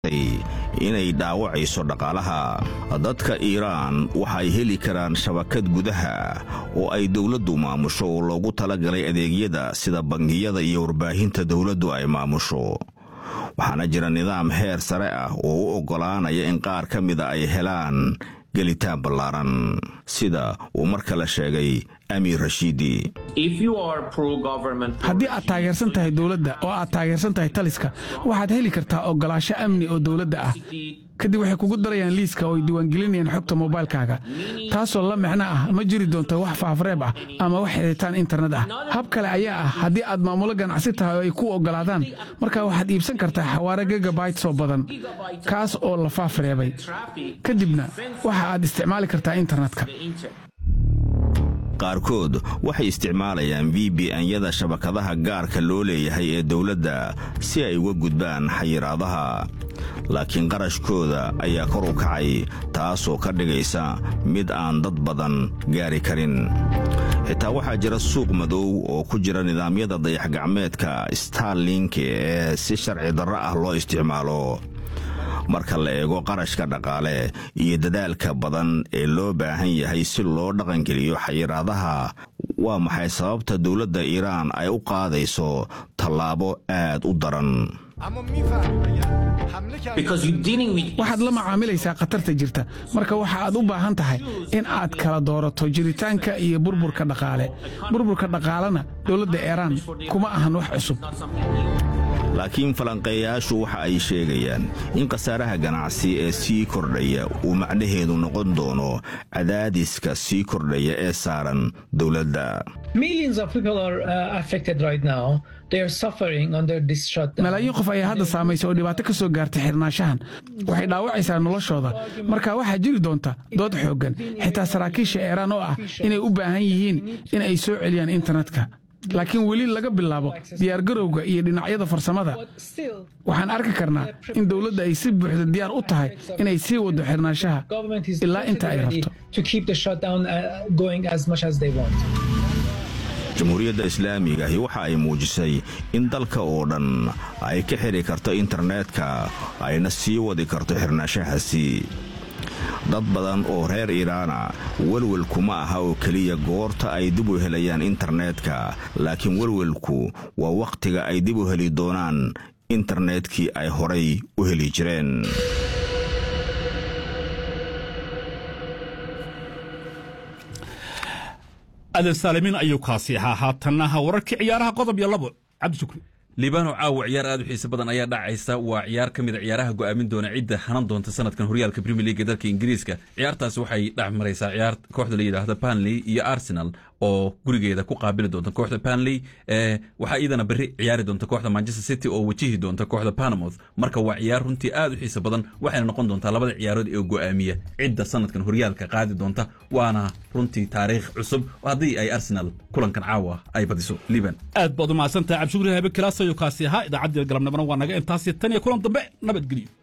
inay dhaawacayso dhaqaalaha dadka iiraan waxay heli karaan shabakad gudaha oo ay dowladdu maamusho oo loogu talagalay adeegyada sida bangiyada iyo warbaahinta dowladdu ay maamusho waxaana jira nidaam heer sare ah oo u oggolaanaya in qaar ka mida ay helaan gelitaan ballaaran sida uu mar kale sheegay amiir rashiidi haddii aad taageersan tahay dowladda oo aad taageersan tahay taliska waxaad heli kartaa oggolaasho amni oo dowladda ah kadib waxay kugu darayaan liiska oo ay diiwaangelinayaan xogta moobaylkaaga taasoo la micno ah ma jiri doonto wax faafreeb ah ama wax xiritaan internet ah hab kale ayaa ah haddii aad maamulo ganacsi tahay oo ay ku oggolaadaan markaa waxaad iibsan kartaa xawaare gegabayt oo badan kaas oo la faafreebay kadibna waxa aad isticmaali kartaa internetka qaarkood waxay isticmaalayaan v b n-yada shabakadaha gaarka loo leeyahay ee dowladda si ay uga gudbaan xayiraadaha laakiin qarashkooda ayaa kor u kacay taasoo ka dhigaysa mid aan dad badan gaari karin xitaa waxaa jira suuq madow oo ku jira nidaamyada dayax-gacmeedka starlink ee si sharci darro ah loo isticmaalo marka la eego qarashka dhaqaale iyo dadaalka badan ee loo baahan yahay si loo dhaqangeliyo xayiraadaha waa maxay sababta dowladda iiraan ay u qaadayso tallaabo aad u daran waxaad la macaamilaysaa khatarta jirta marka waxa aad u baahan tahay in aad kala doorato jiritaanka iyo burburka dhaqaale burburka dhaqaalena dowladda iiraan kuma ahan wax cusub laakiin falanqeeyaashu waxa ay sheegayaan in khasaaraha ganacsi ee sii kordhaya uu macnaheedu noqon doono cadaadiska sii kordhaya ee saaran dowladda malaayiin qof ayaa hadda saamaysa oo dhibaato ka soo gaartay xirnaanshahan waxay dhaawacaysaa noloshooda marka waxaa jiri doonta dood xooggan xitaa saraakiisha iiraan oo ah inay u baahan yihiin in ay soo celiyaan internetka laakiin weli laga bilaabo diyaargarowga iyo dhinacyada farsamada waxaan arki karnaa in dowladda ay si buuxda diyaar u tahay inay sii waddo xirnaanshaha ilaa inta ay rabto jamhuuriyadda islaamigaahi waxa ay muujisay in dalka oo dhan ay ka xiri karto internetka ayna sii wadi karto xirnaanshahaasi dad badan oo reer iiraana welwelku ma aha oo keliya goorta ay dib u helayaan internetka laakiin welwelku waa wakhtiga ay dib u heli doonaan internetkii ay horay u heli jireen adan saalimiin ayuu kaasi ahaa haatannaha wararkii ciyaaraha qodob iyo labo cabdishukri liibano caawa ciyaar aad u xiise badan ayaa dhacaysa waa ciyaar ka mid a ciyaaraha go'aamin doona cidda hanan doonta sanadkan horyaalka premier league dalka ingiriiska ciyaartaasi waxay dhex maraysaa ciyaar kooxda la yidhaahda banley iyo arsenal oo gurigeeda ku qaabili doonta kooxda banley waxaa iyadana berri ciyaari doonta kooxda manchester city oo wajihi doonta kooxda panamouth marka waa ciyaar runtii aad u xiise badan waxayna noqon doontaa labada ciyaarood ee go'aamiya cidda sanadkan horyaalka qaadi doonta waana runtii taariikh cusub haddii ay arsenal kulankan caawa ay badiso liban aad baad u mahadsantahay cabdishukri habe kilaasayo kaasi ahaa idaacaddii galabnimona waa naga intaasi tan iyo kulan dambe nabadgelyo